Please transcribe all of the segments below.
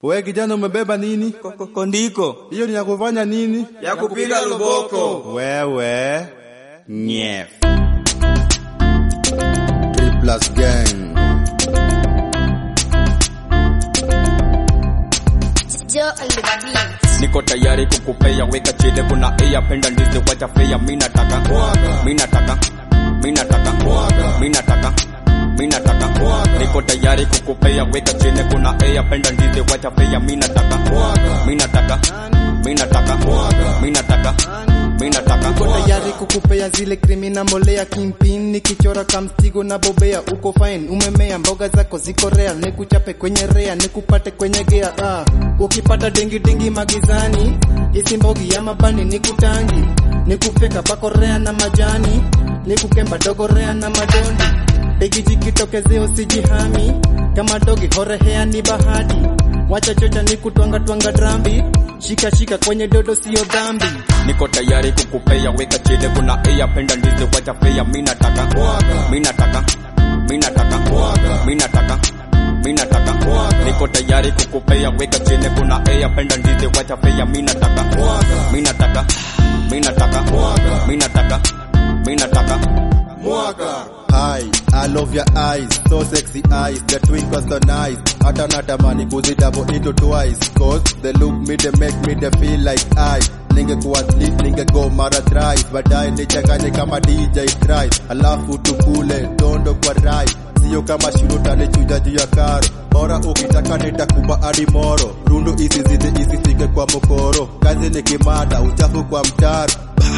We kijana umebeba nini? Kondiko Hiyo ni ya kufanya nini? ya kupiga luboko. Wewe Nyef. Three plus gang. Joe on the beat. niko tayari kukupea weka chile kuna iya penda ndizi wacha fea mina taka mina taka mina taka mina taka mina taka niko tayari kukupea weka chile kuna iya penda ndizi wacha fea mina taka mina taka mina taka mina taka mina taka Uko tayari kukupea zile krimina mbolea kimpin nikichora kamstigo na bobea uko fine umemea mboga zako ziko real nikuchape kwenye rea nikupate kwenye gea ah. ukipata dengi dengi magizani isi mbogi ya mabani nikutangi nikufeka pako rea na majani nikukemba dogo rea na madondi begijikitokezea usijihami kama dogi horehea ni bahati wacha chocha nikutwanga twanga drambi shika shika kwenye dodo sio dhambi niko tayari kukupea weka chile kuna iya penda ndizi wacha fea mina taka mina taka mina taka mina taka mina taka niko tayari kukupea weka chile kuna iya penda ndizi wacha fea mina taka mina taka mina taka mina taka mina taka Hi, I love your eyes, so sexy eyes, the twinkle so nice. Hata natamani kuzidouble into twice, cause they look me, they make me, they feel like I. Ningekuwa sleep, ningego mara thrice, baadaye nichanganye kama DJ Trice, alafu tukule dondo kwa rai, sio kama shiro tanichuja juu ya karo. Bora ukitaka nitakupa hadi moro, rundu isizidi isifike kwa mokoro, kazi ni kimada, uchafu kwa mtaro.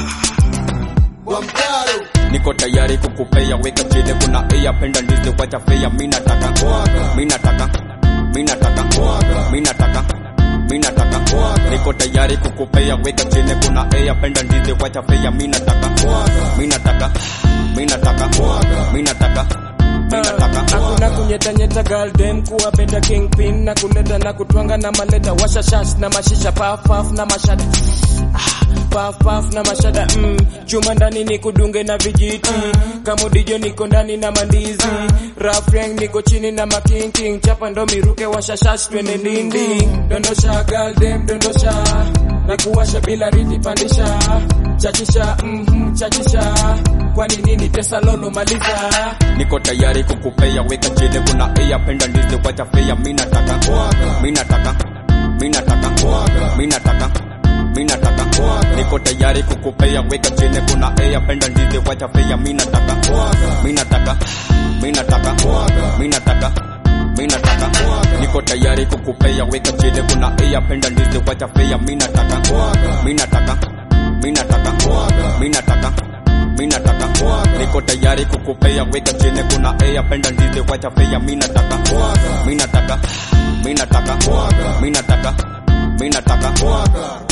niko tayari kukupea weka chile kuna iya penda ndizi wacha fea mina taka mina taka mina taka mina taka mina taka niko tayari kukupea weka chile kuna iya penda ndizi wacha fea mina taka mina taka mina taka mina taka mina taka hakuna kunyetanyeta girl dem kuwa beta kingpin na kuleta na kutwanga na maleta washashash na mashisha pafaf na mashada Ah, paf paf na mashada mm. chuma ndani ni kudunge na vijiti kamudijo niko ndani na mandizi rafreng niko chini na makinking chapa ndo miruke washashash twende ndindi dondosha girl dem dondosha na kuwasha bila riti pandisha chachisha mm, chachisha kwani nini tesa lolo maliza niko tayari kukupea weka chile kuna iya penda ndizi wacha fea mina taka mina taka mina taka mina taka mina taka niko tayari kukupea weka chile kuna iya penda ndizi wacha fea mina taka mina taka mina taka mina taka mina taka niko tayari kukupea weka chile kuna iya penda ndizi wacha fea mina taka mina taka mina taka mina taka mina taka niko tayari kukupea weka chini kuna iya penda ndizi wacha fea mina taka mina taka mina taka mina taka mina taka